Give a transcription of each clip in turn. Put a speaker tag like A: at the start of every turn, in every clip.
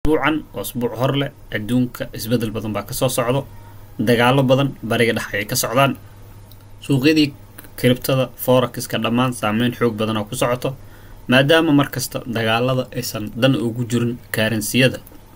A: usbuucan oo usbuuc hor leh adduunka isbeddel badan baa kasoo socdo dagaalo badan bariga dhex ayay ka socdaan suuqyadii kribtada forexiska dhammaan saameyn xoog badan oo ku socoto maadaama markasta dagaalada aysan dan ugu jirin kaaransiyada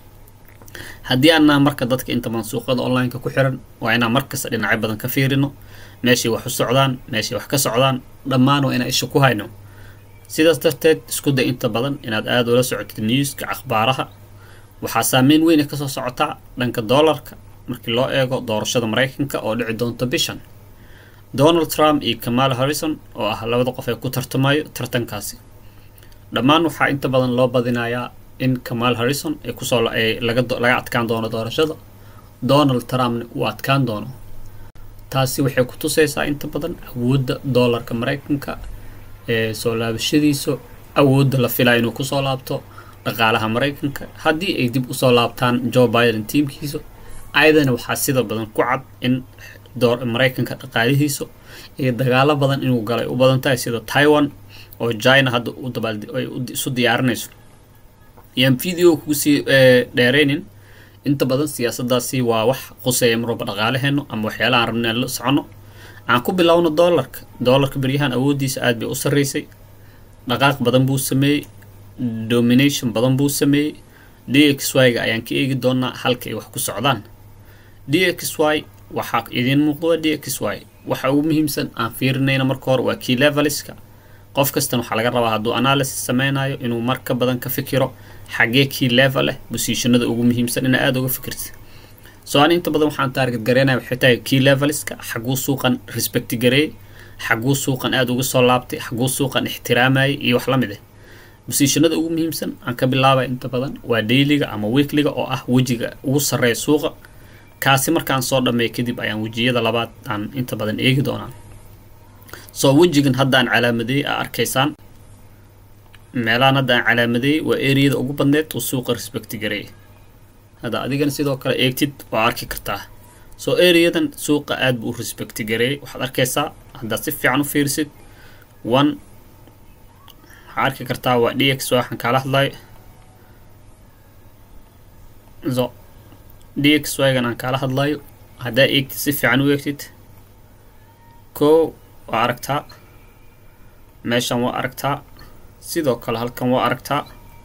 A: haddii aanaa marka dadka inta badan suuqyada online-ka ku xiran waa inaan markasta dhinacyo badan ka fiirino meeshay wax u socdaan meeshay wax ka socdaan dhammaan waa inaan isha ku hayno sidaas darteed isku day inta badan inaad aada ula socotid newska akhbaaraha waxaa saameyn weyn ay kasoo socotaa dhanka doolarka markii loo eego doorashada maraykanka oo dhici doonta bishan donald trump iyo kamal harrison oo ah labada qof ee ku tartamayo tartankaasi dhammaan waxaa inta badan loo badinayaa in kamal harrison ay kusoo laga laga adkaan doono doorashada donald trumpna uu adkaan doono taasi waxay ku tusaysaa inta badan awoodda doolarka maraykanka ee soo laabashadiisa awoodda la filaya inuu kusoo laabto dhaqaalaha maraykanka haddii ay dib usoo laabtaan joe biden tiimkiisa ayadana waxaa sida badan ku cad in maraykanka dhaqaalihiisa iyo dagaalo badan inuu galay u badan tahay sida taiwan oo china hadda u dabaal ay isu diyaarinayso yaan video kusii dheereynin inta badan siyaasadaasi waa wax quseeya marwalba dhaqaalaheeno ama waxyaalaha aan rabna aan la socono aan ku bilowno doolarka doolarka beryahan awooddiisa aad bay u sarreysay dhaqaaq badan buu sameeyey domination badan buu sameeyey d x y-ga ayaan ka eegi doonaa halka ay wax ku socdaan d x y waxaa idiin muuqda waa d x y waxa ugu muhiimsan aan fiirinayna marka hore waa key leveliska qof kastan waxaa laga rabaa hadduu analysis sameynayo inuu mar ka badan ka fikiro xagee key level leh bosiishanada ugu muhiimsan inaa aada uga fikirta so an inta badan waxaan taarget gareynaya waxay tahay key leveliska xaguu suuqan respect gareeyey xaguu suuqan aada uga soo laabtay xaguu suuqan ixtiraamayay iyo wax la mid ah bosiishanada ugu muhiimsan aan ka bilaabaya inta badan waa dayliga ama weekliga oo ah wejiga ugu sarreeya suuqa kaasi markaan soo dhameeya kadib ayaan wejiyada labaad aan inta badan eegi doonaa soo wejigan haddaan calaamadeeyey aa arkaysaan meelahan hadda aan calaamadeeyey waa eriyada ugu badneed uu suuqa respecti gareeyay hadda adigana sidoo kale eegtid waa arki kartaa soo eriyadan suuqa aad buu u respecti gareeyay waxaad arkaysaa haddaad si fiican u fiirisid one waxaa arki kartaa waa d x waxaan kaala hadlayo so d x y-gan aan kaala hadlayo haddaa eegtid si fiican u eegtid ko waa aragtaa meeshan waa aragtaa sidoo kale halkan waa aragtaa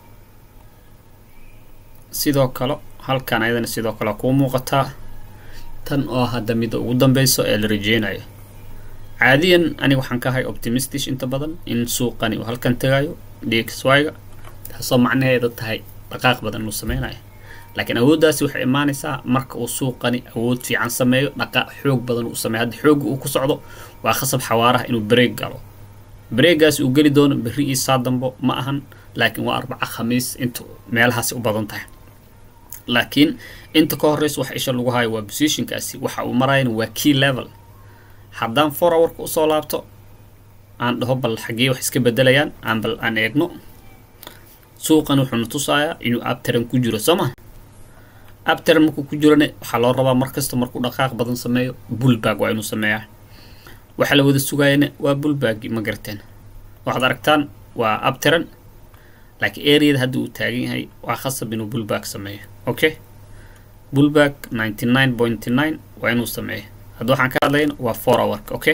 A: sidoo kale halkan ayadana sidoo kale kuu muuqataa tan oo hadda midda ugu dambeyso ee la rajeynayo caadiyan aniga waxaan ka ahay optimistish inta badan in suuqani uu halkan tagayo d x y-ga taasoo macnaheeda tahay dhaqaaq badan inuu sameynayo laakiin awooddaasi waxay imaanaysaa marka uu suuqani awood fiican sameeyo dhaqaaq xoog badan uu sameeyo hadda xoogga uu ku socdo waa khasab xawaaraha inuu bareeg galo bareegaasi uu geli doono berri iyo saa dambo ma ahan laakiin waa arbaca khamiis inta meelahaasi u badan tahay laakiin inta ka horreysa waxa isha lagu hayo waa positionkaasi waxa uu marayana waa key level haddaan for hourka usoo laabto aan dhaho bal xaggee wax iska bedelayaan aan bal aan eegno suuqan wuxuuna tusayaa inuu abtaran ku jiro soo ma abtaran markuu ku jirone waxaa loo rabaa markasta markuu dhaqaaq badan sameeyo bullbag waa inuu sameeyaa waxa la wada sugayana waa bullbagi ma garteen waxaad aragtaan waa abtaran laakiin areada hadda uu taagan yahay waa khasab inuu bullbag sameeyo okay bullbag ninety nine point nine waa inuu sameeyo hadda waxaan ka hadlayna waa four hourka okay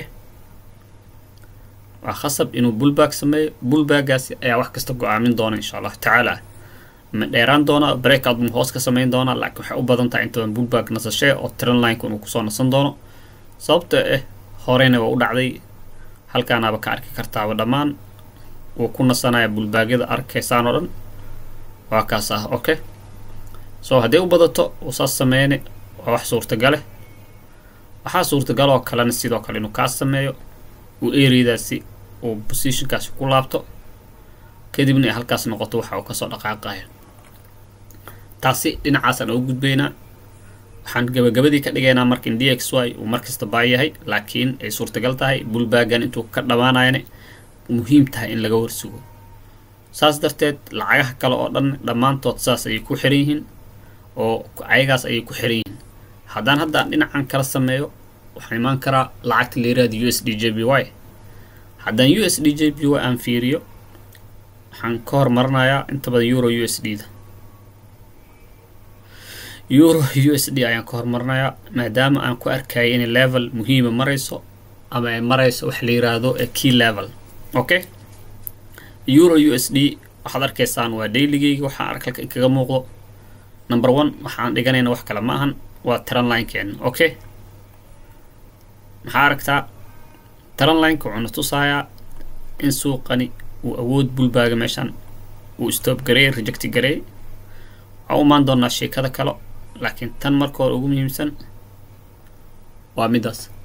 A: waa khasab inuu bullbag sameeyo bullbagaasi ayaa wax kasta go-aamin doona insha allahu tacaala ma dheeraan doona breakout mu hoos ka sameyn doona laakiin waxay u badan tahay intaban bullbag nasashee oo trend lineka inuu kusoo nasan doono sababta ah horeyna waa u dhacday halkaanaaba ka arki kartaaba dhammaan wuu ku nasanaya bullbagyada arkaysaan oo dhan waa kaas ah okay so hadday u badato uu saas sameyne waa wax suurtagale waxaa suurtagal oo kalena sidoo kale inuu kaas sameeyo uu areadaasi uu positionkaasi ku laabto kadibna ay halkaas noqoto waxa uu kasoo dhaqaaqayo taasi dhinacaasaan ugu gudbaynaa waxaan gabagabadii ka dhigaynaa marka in d x y uu markasta baa yahay laakiin ay suurtagal tahay bullbagan intuu ka dhammaanayana muhiim tahay in laga warsugo saas darteed lacagaha kale oo dhan dhammaantood saas ayay ku xiran yihiin oo ayagaas ayay ku xiran yihiin haddaan haddaan dhinacan kala sameeyo waxaan imaan karaa lacagta layiraahda u s d j b y haddaan u s d j b y aan fiiriyo waxaan ka hormarinayaa inta badan euro u s d da euro u s d ayaan ka hormarinayaa maadaama aan ku arkayay inay level muhiima marayso ama ay marayso waxa la yiraahdo key level okay euro u s d waxaad arkaysaan waa dailigeyga waxaa arkalka kaga muuqdo number one waxaan dhiganayna wax kale ma ahan waa tran linekeena okay maxaa aragtaa tran lineka wuxuuna tusayaa in suuqani uu awood bulbaaga meeshaan uu stop gareey rejecti gareey waxaa u imaan doonaa sheekada kale laakiin tan marka hore ugu muhiimsan waa midaas